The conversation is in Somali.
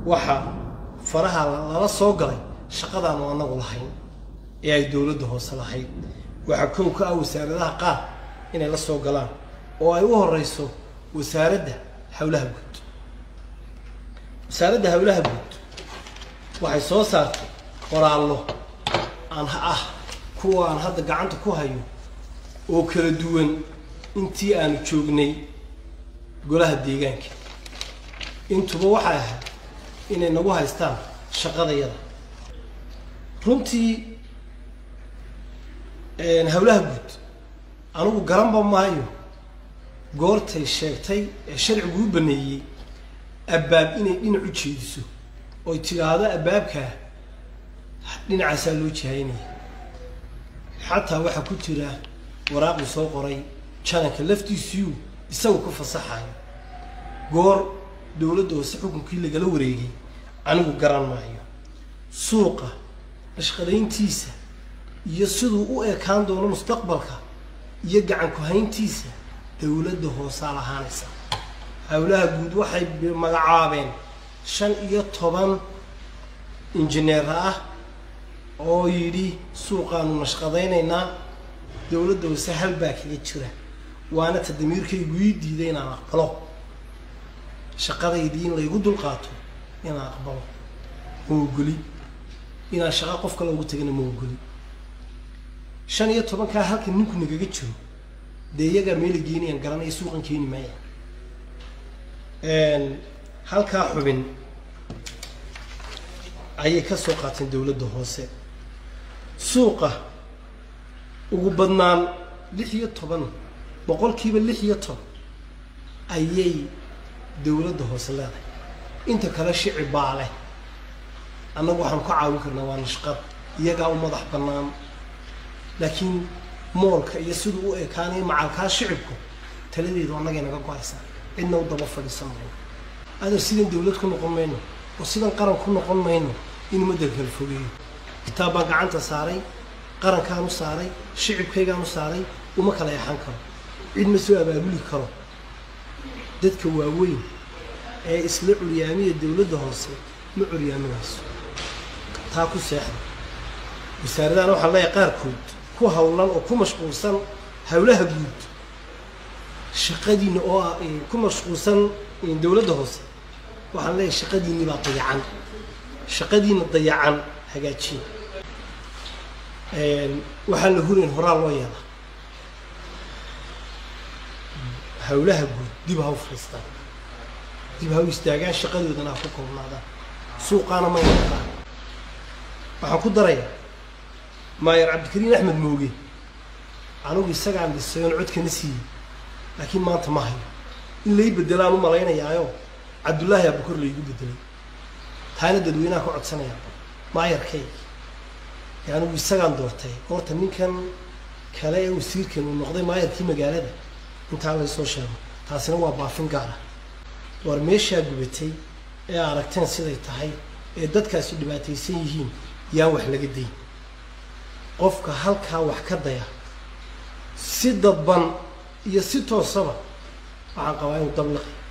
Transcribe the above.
waxa faraha lala soo galay shaqadaanu anagu lahayn ee ay dowladda hoose lahayd waxaa kow ka ah wasaaradaha qaar inay la soo galaan oo ay u horeyso wasaaradda howlaha guud wasaaradda howlaha guud waxay soo saartay qoraallo aan ah kuwa aan hadda gacanta ku hayo oo kala duwan intii aanu joognay golaha deegaanka intuba waxay ahayd inay nagu haystaan shaqadayada runtii howlaha guud anigu garanba maayo goortay sheegtay ee sharcigu u baneeyey abbaab inay dhinac u jeediso oy tidhaahdo abbaabkaa dhinacaasaa loo jihaynaya xataa waxaa ku jira waraaqii soo qoray jananka laftiisiyu isagu ku fasaxayo goor dowladda hoose xukunkii lagala wareegay anigu garan maayo suuqa nashqadayntiisa iyo siduu u ekaan doono mustaqbalka iyo gacan ku-hayntiisa dowladda hoosaa lahaanaysa howlaha guud waxay magacaabeen shan iyo toban injineera ah oo yidhi suuqaanu nashqadaynaynaa dowladda hoose halbaa kaga jira waana ta damiirkaygu ii diiday inaan aqbalo shaqadaydii in laygu dulqaato inaan aqbalo ma ogoli inaan shaqa qof kale ugu tagana ma ogoli shan iyo tobankaa halka ninku nagaga jiro dee iyagaa meela geenayaan garanaya suuqan keeni maaya halkaa xubin ayay ka soo qaateen dowladda hoose suuqa ugu badnaan lix iyo toban boqolkiiba lix iyo toban ayay dowladda hoose leedahay inta kale shici baa leh annagu waxaanu ka caawin karnaa waa nashqad iyagaa u madax bannaan laakiin moolka iyo siduu u ekaanayo macalkaa shicibku taladeedu annagay naga go-aysaa cidna u daba fadhiisan mayno adar sidan dowlad ku noqon mayno oo sidan qaran ku noqon mayno in ummadda kala fogeeyo kitaab baan gacanta saaray qarankaan u saaray shicibkaygaan u saaray uma kala eexan karo cid ma soo abaabuli karo dadka waaweyn ee isla curyaamiya dowladda hoose ma curyaaminayso taa ku seexda wasaaradahan waxaan leeyahay qaarkood ku hawlan oo ku mashquulsan howlaha guud shaqadiina oo ah ku mashquulsan dowladda hoose waxaan leeyahay shaqadiinni baa dayacan shaqadiina dayacan hagaajiya waxaan la hurayn horaa loo yeelaa howlaha guud dib ha u fadhiistaan dib ha u istaagaan shaqadoodana ha ku koobnaadaan suuqaana may noqdaan waxaan ku darayaa maayer cabdikariin axmed mooge anigu isagaan dhisay oon codkana siiyey laakiin maanta ma hayo in lay bedelaan u malaynayaayo cabdullaahi abukor laygu bedelay taana dadweynaha ka codsanaya maayarkay ee anigu isagaan doortay horta ninkan kale ee wasiirkan uu noqday maayarkii magaalada intaa laysoo sheego taasina waa baafin gaara war meeshaa gubatay ee aragteen siday tahay ee dadkaasi dhibaataysan yihiin yaan wax laga dayn qofka halkaa wax ka daya si dadban iyo si toosaba waxaan qabaa inuu dabliqi